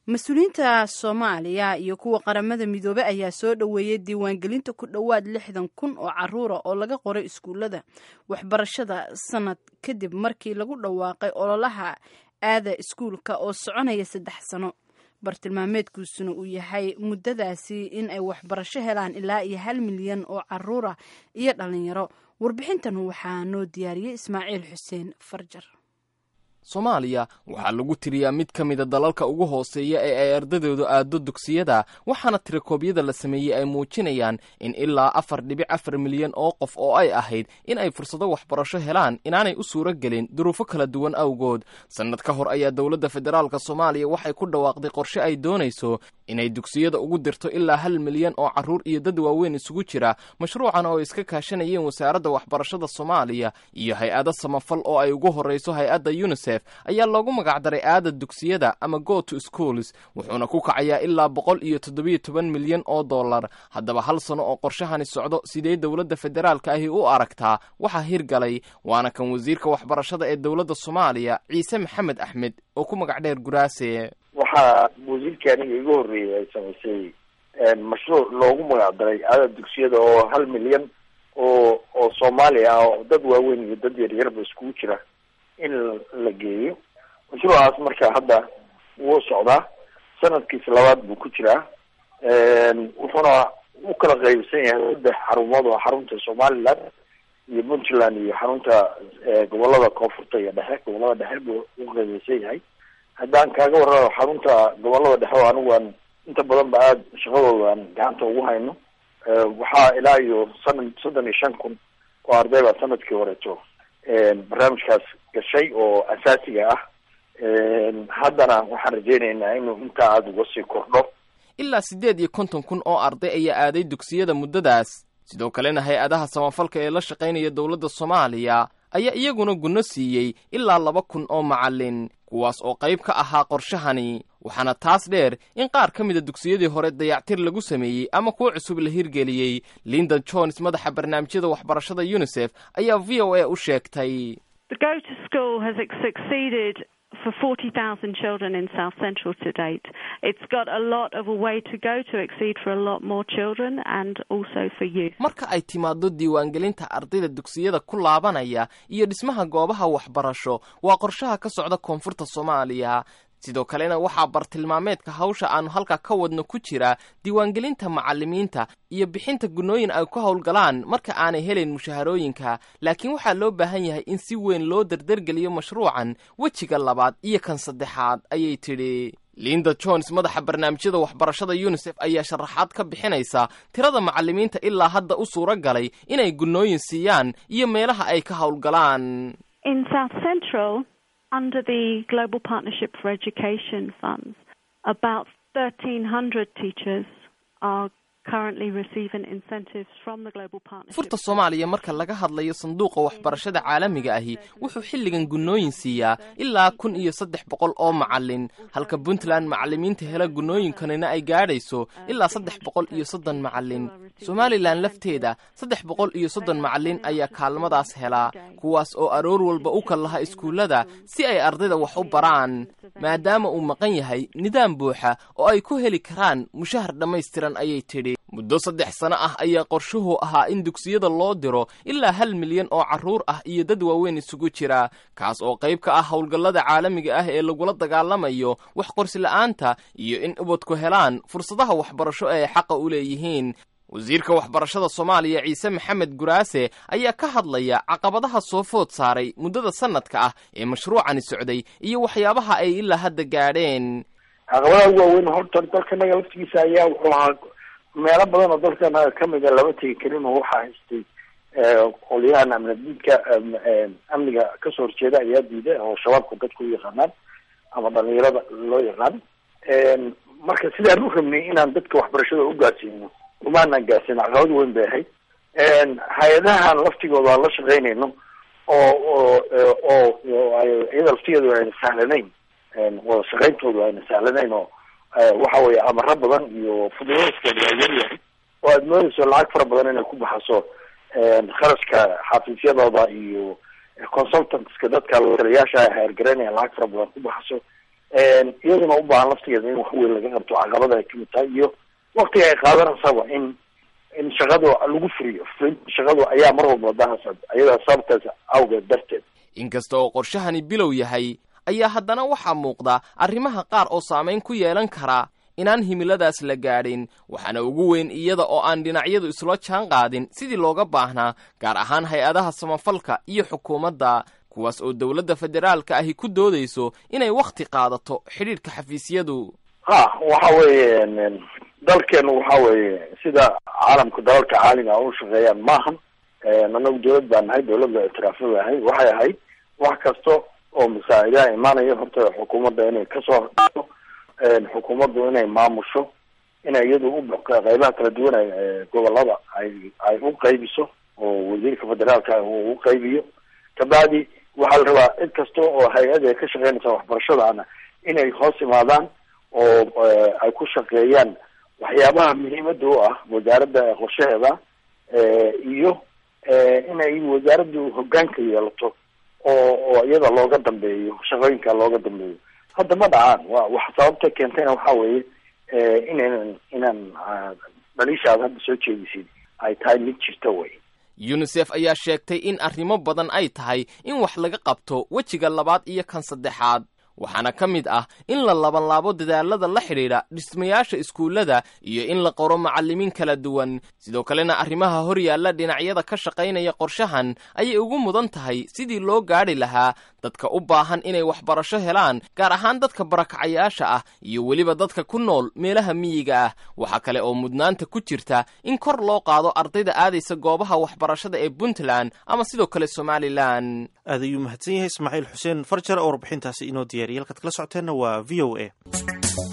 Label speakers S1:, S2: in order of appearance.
S1: mas-uuliyiinta soomaaliya iyo kuwa qaramada midoobey ayaa soo dhoweeyey diiwaangelinta ku dhowaad lixdan kun oo caruura oo laga qoray iskuullada waxbarashada sanad kadib markii lagu dhawaaqay ololaha aada iskuulka oo soconaya saddex sano bartilmaameedkiisuna uu yahay muddadaasi in ay waxbarasho helaan ilaa iyo hal milyan oo caruura iyo dhalinyaro warbixintan waxaa noo diyaariyey ismaaciil xuseen farjar
S2: soomaaliya waxaa lagu tiriyaa mid ka mida dalalka ugu hooseeya ee ay ardadoodu aado dugsiyada waxaana tirakoobyada la sameeyey ay muujinayaan in ilaa afar dhibic afar milyan oo qof oo ay ahayd in ay fursado waxbarasho helaan inaanay u suuro gelin duruufo kala duwan awgood sannad ka hor ayaa dowladda federaalk soomaaliya waxay ku dhawaaqday qorshe ay doonayso inay dugsiyada ugu dirto ilaa hal milyan oo carruur iyo dad waaweyn isugu jira mashruucan oo ay iska kaashanayeen wasaaradda waxbarashada soomaaliya iyo hay-ado samafal oo ay ugu horrayso hay-adda yunisef ayaa loogu magacdaray aada dugsiyada ama go to schools wuxuuna ku kacayaa ilaa boqol iyo toddobiyo toban milyan oo dollar haddaba hal sano oo qorshahani socdo sidee dowladda federaalka ahi u aragtaa waxaa hirgalay waana kan wasiirka waxbarashada ee dowladda soomaaliya ciise maxamed axmed oo ku magac dheer guraase
S3: waxaa wasiirkii aniga igu horreeyay ay samaysay mashruuc loogu magacdaray aada dugsiyada oo hal milyan oo oo soomaali ah oo dad waaweyn iyo dad yaryarba iskugu jira in la geeyo mashruucaas marka hadda wuu socdaa sanadkiisa labaad buu ku jiraa wuxuuna u kala qaybsan yahay saddex xarumood oo xarunta somaliland iyo puntland iyo xarunta gobolada koonfurta iyo dhexe gobolada dhexe buu u qaybeysan yahay haddaan kaaga warramo xarunta gobolada dhexe oo anigu aan inta badan ba aada shaqadooda aan gacanta ugu hayno waxaa ilaa iyo sanad soddon iyo shan kun oo arday baa sanadkii horeeto barnaamijkaas gashay oo asaasiga ah haddana waxaan rajeyneynaa inuu intaa aada uga sii kordho
S2: ilaa siddeed iyo konton kun oo arday ayaa aaday dugsiyada muddadaas sidoo kalena hay-adaha samafalka ee la shaqaynaya dowladda soomaaliya ayaa iyaguna gunno siiyey ilaa laba kun oo macallin kuwaas oo qayb ka ahaa qorshahani waxaana taas dheer in qaar ka mida dugsiyadii hore dayactir lagu sameeyey ama kuwo cusub la hirgeliyey linda jones madaxa barnaamijyada waxbarashada yunisef ayaa v o a u sheegtay
S4: for 40,000 children in South Central to date. It's got a lot of a way to go to exceed for a lot more children and also for youth.
S2: marka ay timaado diiwaangelinta ardayda dugsiyada ku laabanaya iyo dhismaha goobaha waxbarasho waa qorshaha ka socda koonfurta soomaaliya sidoo kalena waxaa bartilmaameedka hawsha aanu halkaa ka wadno ku jira diiwaangelinta macallimiinta iyo bixinta gunnooyin ay ku howlgalaan marka aanay helayn mushaharooyinka laakiin waxaa loo baahan yahay in si weyn loo dardargeliyo mashruucan wejiga labaad iyo kan saddexaad ayay tidhi linda jones madaxa barnaamijyada waxbarashada yunisef ayaa sharaxaad ka bixinaysa tirada macallimiinta ilaa hadda u suuro galay inay gunnooyin siiyaan iyo meelaha ay ka howlgalaan
S4: under the Global Partnership for Education funds, about 1,300 teachers are currently receiving incentives from the Global Partnership.
S2: furta soomaaliya marka laga hadlayo sanduuqa waxbarashada caalamiga ahi wuxuu xilligan gunnooyin siiyaa ilaa kun iyo saddex boqol oo macallin halka puntland macallimiinta hela gunnooyinkanina ay gaadhayso ilaa saddex boqol iyo soddon macallin somalilan lafteeda saddex boqol iyo soddon macallin ayaa kaalmadaas helaa kuwaas oo aroor walba u kal laha iskuullada si ay ardayda wax u baraan maadaama uu maqan yahay nidaam buuxa oo ay ku heli karaan mushahar dhammaystiran ayay tidhi muddo saddex sano ah ayaa qorshuhu ahaa in dugsiyada loo diro ilaa hal milyan oo carruur ah iyo dad waaweyn isugu jira kaas oo qayb ka ah howlgallada caalamiga ah ee lagula dagaalamayo wax qorsila'aanta iyo in ubadku helaan fursadaha waxbarasho ee ay xaqa u leeyihiin wasiirka waxbarashada soomaaliya ciise maxamed guraase ayaa ka hadlaya caqabadaha soo food saaray muddada sanadka ah ee mashruucani socday iyo waxyaabaha ay ilaa hadda gaadheen
S3: caqabadaha ugu waaweyn horta dalkanaga laftigiisa ayaa wuxuu ahaa meelo badan oo dalkanaga kamid a lama tegi karin oo waxaa haystay qolyahan amnadiidka amniga kasoo horjeeda ayaa diiday oo shabaabka dadka u yaqaanaan ama dhalinyarada loo yaqaan marka sidaan u rabnay inaan dadka waxbarashada u gaarsiino umaanaan gaarsiin caqabad weyn bay ahayd hay-adahan laftigooda aan la shaqeynayno oo oo oo iyada laftigeedu ayna sahlanayn wada shaqeyntoodu ayna sahlanayn oo waxa weeye amaro badan iyo fududeyskeeda waa yaryahay oo aada moodeyso lacag fara badan inay ku baxaso kharashka xafiisyadooda iyo consultantska dadka taliyaasha ay hayargaraynaya lacag fara badan ku baxaso iyaduna u baahan laftigeeda in wax weyn laga qabto caqabada ay kamid tahay iyo waktiga ay qaadanaysaba in in shaqadu lagu furiyo furinta shaqadu ayaa mar walba dahasad ayadaa sababtaas awgeed darteed
S2: inkasta oo qorshahani bilow yahay ayaa haddana waxaa muuqda arrimaha qaar oo saamayn ku yeelan kara inaan himiladaas la gaadhin waxaana ugu weyn iyada oo aan dhinacyadu isla jaan qaadin sidii looga baahnaa gaar ahaan hay-adaha samafalka iyo xukuumadda kuwaas oo dowladda federaalka ahi ku doodayso inay wakhti qaadato xidhiidhka xafiisyadu
S3: ha waxa weeye dalkeenu waxa weeye sida caalamka dalalka caaliga u shaqeeyaan maahan anagu dawlad baa nahay dawlad la ictiraafo ahay waxay ahayd wax kasta oo masaacidaha imaanaya horta xukuumadda inay kasoo horto xukuumaddu inay maamusho inay iyadu u qeybaha kala duwan ay gobolada ay ay u qaybiso oo wasiirka federaalka uu u qaybiyo kabacdi waxaa la rabaa cid kasta oo hay-ad ay ka shaqeynaysa waxbarashadaana inay hoos imaadaan oo ay ku shaqeeyaan waxyaabaha muhiimada u ah wasaaradda qorshaheeda iyo inay wasaaraddu hogaanka yeelato oo oo iyada looga dambeeyo shaqooyinka looga dambeeyo hadda ma dhacaan wa wax sababta keentayna waxa weeye inaynan inaan dhaliishaada hadda soo jeedisid ay tahay mid jirta wey
S2: yunisef ayaa sheegtay in arrimo badan ay tahay in wax laga qabto wejiga labaad iyo kan saddexaad waxaana ka mid ah in la labanlaabo dadaalada la xidhiidha dhismayaasha iskuullada iyo in la qoro macallimiin kala duwan sidoo kalena arrimaha hor yaalla dhinacyada ka shaqaynaya qorshahan ayay ugu mudan tahay sidii loo gaadhi lahaa dadka u baahan inay waxbarasho helaan gaar ahaan dadka barakacayaasha ah iyo weliba dadka ku nool meelaha miyiga ah waxaa kale oo mudnaanta ku jirta in kor loo qaado ardayda aadaysa goobaha waxbarashada ee puntland ama sidoo kale somalilan
S5: aad ayuu mahadsan yahay ismaaciil xuseen farjar oo warbixintaasi inoo diyaariyay halkaad kala socoteenna waa v o a